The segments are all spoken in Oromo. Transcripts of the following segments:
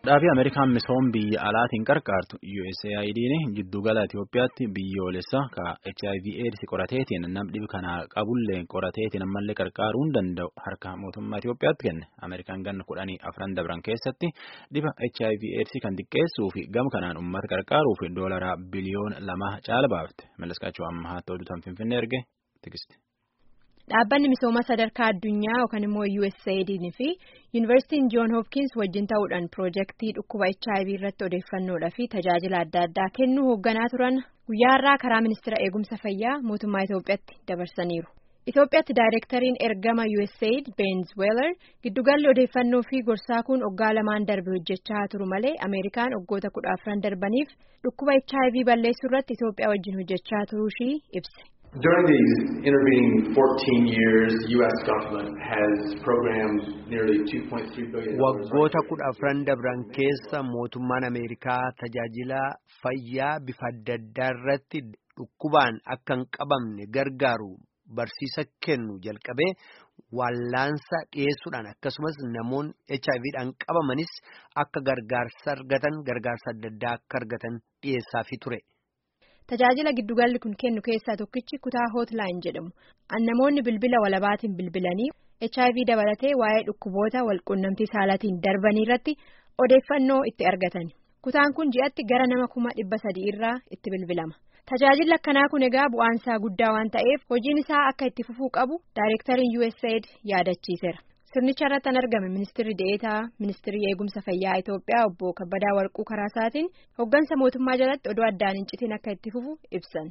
Dhaabii Ameerikaan misooma biyya alaatiin qarqaartu USAID'n giddugala Itoophiyaatti biyyoolessa ka HIV AIDS qorateetiin nam dhibi kana qabullee qorateetiin ammallee qarqaaruu hin danda'u harka mootummaa Itoophiyaatti kenne. Ameerikaan ganna kudhanii afran dabran keessatti dhiba HIV AIDS kan xiqqeessuu fi gama kanaan uummata qarqaaruuf doolaraa biliyoona lama caala baafte. Malleskaachuu ammaa ta'uutu Finfinnee erge tikisti. Dhaabbanni misooma sadarkaa addunyaa yookaan immoo USAID fi Yuunivarsiitiin Joon Hopkins wajjin ta'uudhaan piroojeektii dhukkuba HIV irratti odeeffannoodhaa fi tajaajila adda addaa kennuu hoogganaa turan guyyaa har'aa karaa ministeera eegumsa fayyaa mootummaa Itoophiyaatti dabarsaniiru. Itoophiyaatti daayireektariin ergama USAID Benz Weller giddugalli odeeffannoo fi gorsaa kun waggaa lamaan darbe hojjechaa turu malee Ameerikaan waggoota kudha afran darbaniif dhukkuba HIV balleessuu irratti Itoophiyaa wajjin hojjechaa turuu ishii ibse. During these intervening 14 years, the U.S. government has programmed nearly 2.3 billion. Waggoota kudha afran dabran keessa mootummaan Ameerikaa tajaajila fayyaa bifa adda addaa irratti dhukkubaan akka hin qabamne gargaaru barsiisa kennu jalqabee wallaansa dhiyeessuudhaan akkasumas namoonni HIVdhaan qabamanis akka gargaarsa argatan gargaarsa adda addaa akka argatan dhiyeessaafii ture. Tajaajila giddugalli kun kennu keessaa tokkichi kutaa hootlaan jedhamu namoonni bilbila walabaatiin bilbilanii HIV dabalatee waa'ee dhukkuboota walquunnamtii saalaatiin darbanii irratti odeeffannoo itti argatan kutaan kun ji'atti gara nama kuma dhibba sadii irraa itti bilbilama tajaajilli akkanaa kun egaa bu'aansaa guddaa waan ta'eef hojiin isaa akka itti fufuu qabu daayireektariin USAID yaadachiiseera. Sirnicha irratti kan argame ministirri deetaa ministirii eegumsa fayyaa Itoophiyaa obbo Kabbadaa Warquu karaa isaatiin hooggansa mootummaa jalatti odoo addaan hin citin akka itti fufu ibsan.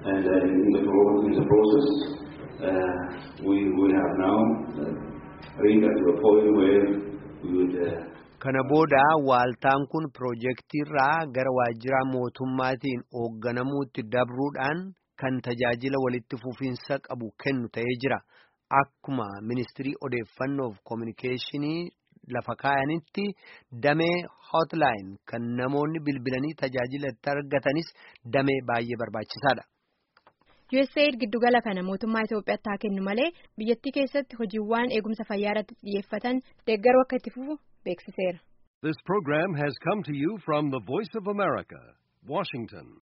Kana booda waaltaan kun piroojeektiirraa gara waajjira mootummaatiin hoogganamuutti dabruudhaan kan tajaajila walitti fufiinsa qabu kennu ta'ee jira. Akkuma ministirii odeeffannoof koominikeeshinii lafa kaayanitti damee hotline kan namoonni bilbilanii tajaajila itti argatanis damee baay'ee barbaachisaadha. USAID giddugala kana mootummaa Itoophiyaatti haa kennu malee biyyattii keessatti hojiiwwan eegumsa fayyaa irratti xiyyeeffatan deeggaruu akka itti fufu beeksiseera. This program has come to you from the Voice of America, Washington.